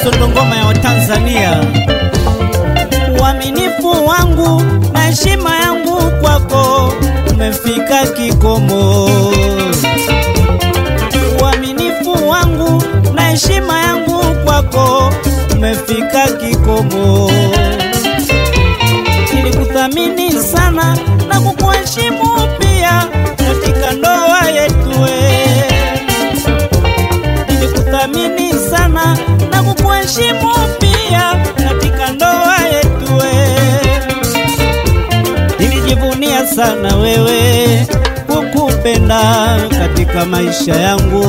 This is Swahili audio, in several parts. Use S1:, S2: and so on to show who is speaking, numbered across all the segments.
S1: Mbosso ndo ngoma ya Watanzania. Uaminifu wangu na heshima yangu kwako umefika kikomo. Uaminifu wangu na heshima yangu kwako umefika kikomo. Nilikuthamini sana na kukuheshimu pia katika ndoa yetu we. Nilikuthamini sana na kukuheshimu pia katika ndoa yetu we. Nilijivunia sana wewe kukupenda katika maisha yangu.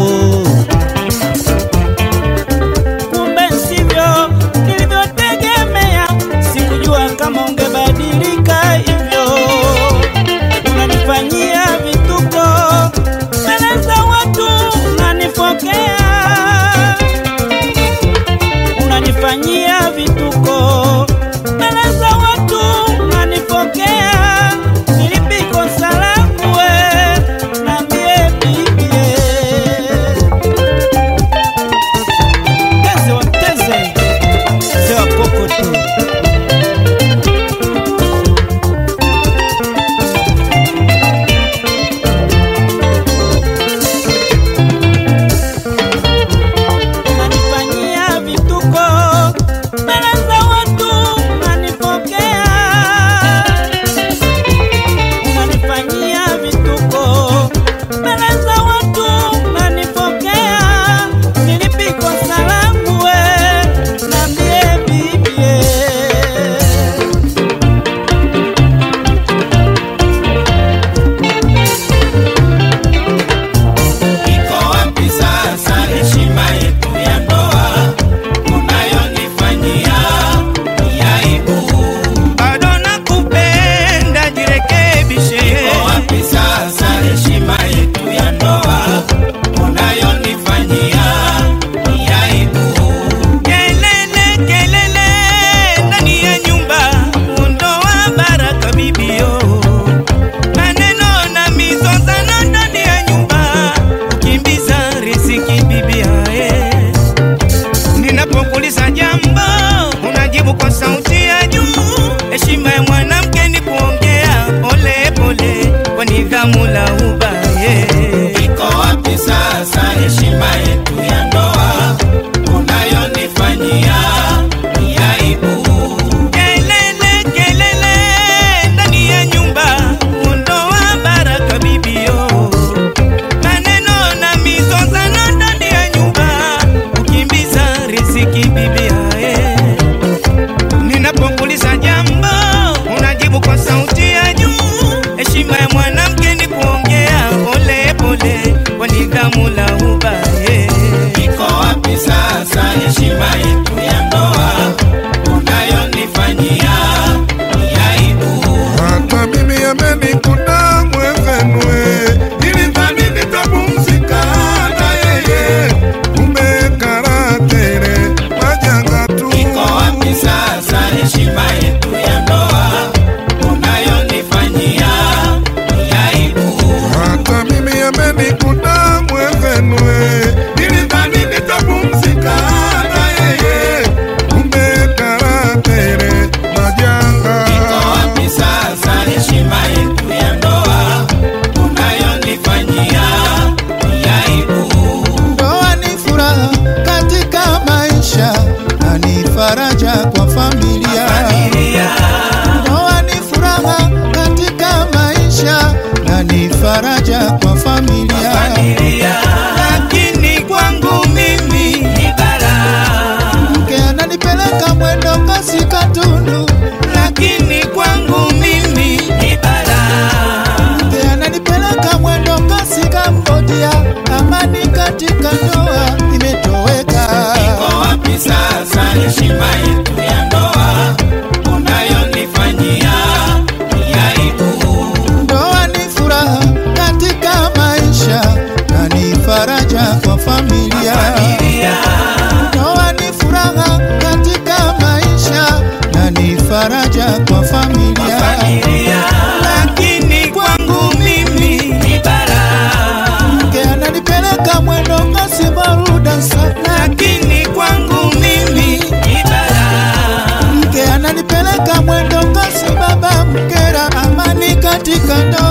S1: Kumbe sivyo nilivyotegemea, sikujua kama ungebadilika hivyo. Unanifanyia vituko mbele za watu, unanifokea, unanifanyia vituko mbele za watu, unanifokea. Nilipikosa langu we, niambie bibie Teze wa teze, mzee wa kokoto. Unanifanyia vituko mbele za watu, unanipokea. Unanifanyia vituko mbele za watu, unanipokea. Nilipikosa langu we, niambie bibie.
S2: Iko wapi sasa heshima yetu ya ndoa unayonifanyia ni aibu?
S3: bado nakupenda, jirekebishe.
S2: Iko wapi sasa heshima yetu ya ndoa unayonifanyia ni aibu?
S3: Kelele kelele ndani ya nyumba, ondoa baraka bibio. Maneno na mizozano ndani ya nyumba, kimbiza riziki bibia. eh. Ninapokuuliza jambo, unajibu kwa sauti ya juu. Heshima ya mwanamke ni kuongea pole pole kwa nidhamu la ubaye.
S2: Iko wapi sasa heshima yetu ya ndoa unayonifanyia ni aibu?
S3: Kelele kelele ndani ya nyumba, ondoa baraka bibio. Maneno na mizozano ndani ya nyumba, ukimbiza riziki bibia. eh. Ninapokuuliza jambo, unajibu kwa sauti ya juu. Heshima ya mwanamke ni kuongea pole pole kwa nidhamu la ubaye.
S2: Iko wapi sasa heshima yetu ya ndoa unayonifanyia ni aibu?
S4: Hata mimi amenikuta mwezenwe, nilidhani nitapumzika na yeye, kumbe karatere majanga tu.
S2: Iko wapi sasa heshima yetu ya ndoa unayonifanyia ni aibu?
S4: Hata mimi amenikuta mwezenwe, nilidhani nitapumzika na yeye, kumbe karatere majanga.
S2: Iko wapi sasa heshima yetu ya ndoa unayonifanyia ni aibu?
S5: Ndoa ni furaha katika maisha na ni faraja kwa familia. Ndoa ni furaha katika maisha na ni faraja kwa familia.
S3: Lakini kwangu mimi ni balaa.
S5: Mke ananipeleka mwendo kasi Katundu,
S3: lakini kwangu mimi ni balaa.
S5: mke ananipeleka mwendo kasi Kambodia. Amani katika ndoa imetoweka.
S2: Iko wapi sasa heshima yetu ya ndoa unayonifanyia ni aibu?
S5: Ndoa ni furaha katika maisha na ni faraja kwa familia. Ndoa ni furaha katika maisha na ni faraja kwa familia.
S3: Lakini kwangu mimi ni balaa.
S5: Mke ananipeleka mwendo kasi baruda sana,
S3: Lakini kwangu mimi
S5: mwendo kasi baba mkera amani katika ndoa